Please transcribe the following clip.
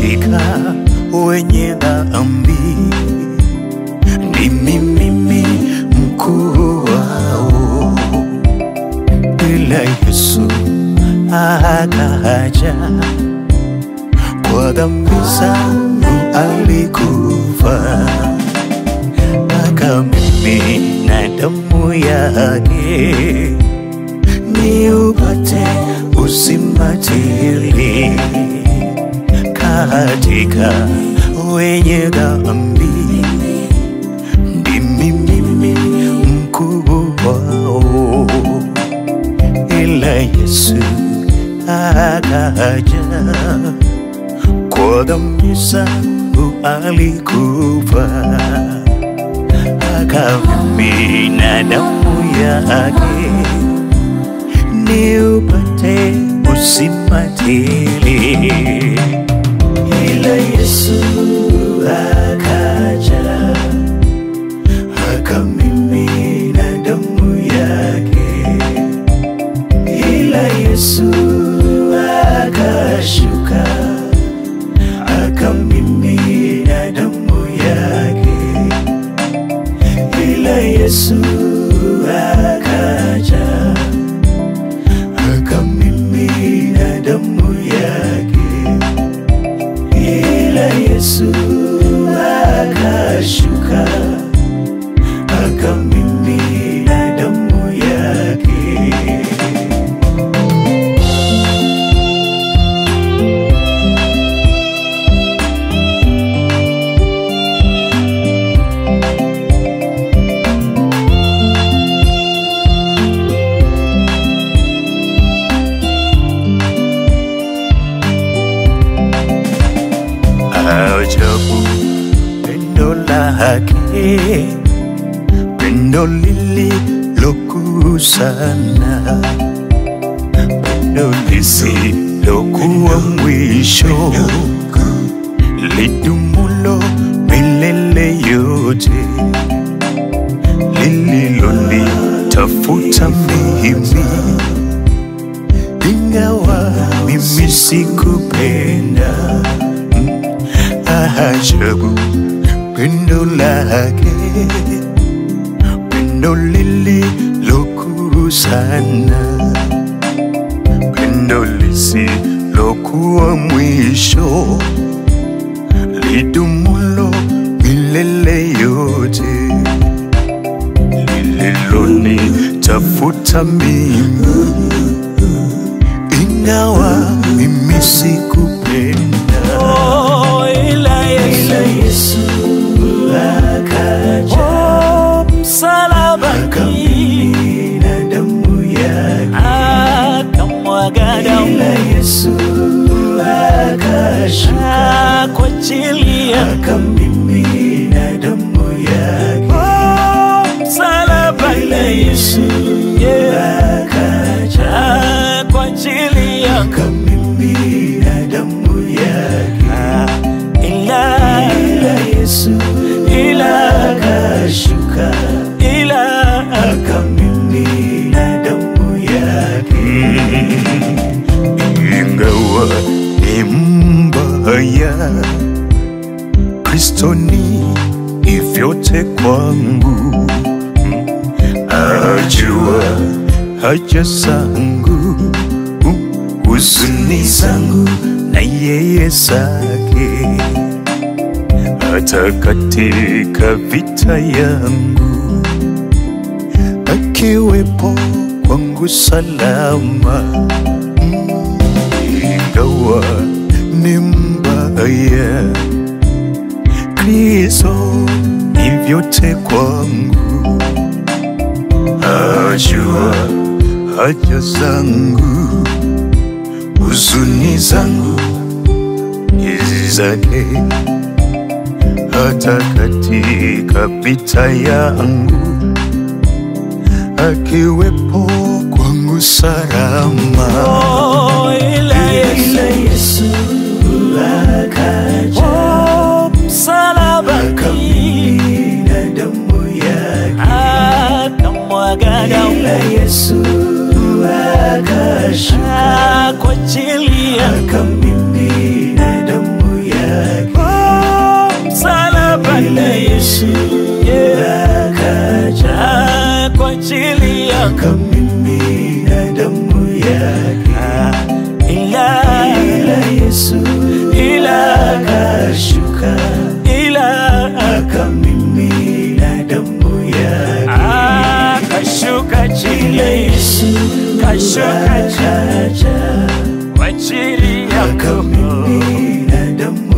katika wenye dhambi, ndimi mimi mkuu wao, ila Yesu akaja kwa dhambi zangu alikufa, akamimina damu yake ni upate uzima tele katika wenye dhambi, ndimi mimi mkuu wao, ila Yesu akaja kwa dhambi zangu alikufa, akamimina damu yake ni upate uzima tele. Ila Yesu akaja akamimina damu yake, ila Yesu akashuka akamimina damu yake, ila Yesu akaja akamimina damu yake, ila Yesu akashuka akamimina damu yake. ajabu pendo lake, pendo lililokuu sana, pendo lisilokuwa mwisho, lidumulo milele yote, lililonitafuta mimi ingawa mimi sikupenda ajabu pendo lake, pendo lililokuu sana, pendo lisilokuwa mwisho, lidumulo milele yote, lililonitafuta mimi, ingawa mimi sikupenda Oh, ila Yesu, ila Yesu akaja oh, msalabani akamimina damu yake, akamwaga ila damu Yesu akashuka kwa ajili ya akamimina damu yake, oh, ila msalabani Yesu yeah, akaja kwa ajili ya akamimina damu yake, ila ila Yesu ila akashuka ila akamimina damu yake, ingawa ni mbaya, Kristo ni vyote kwangu, ajua haja zangu, huzuni zangu na yeye zake, hata katika vita yangu akiwepo kwangu salama, Mm, ingawa ni mbaya, Kristo ni vyote kwangu, ajua haja zangu, huzuni zangu hizi zake, hata katika vita yangu akiwepo kwangu salama. oh, ila Yesu, Ila Yesu akaja oh, msalabani akamimina damu yake, akamwaga damu ila Yesu akashuka kwa ajili ya akamimina damu yake, akamimina damu yake ila ila Yesu ila akashuka ila akamimina damu yake Ah, kashuka chini Yesu kashuka chini akaja kwa ajili yako akamimina damu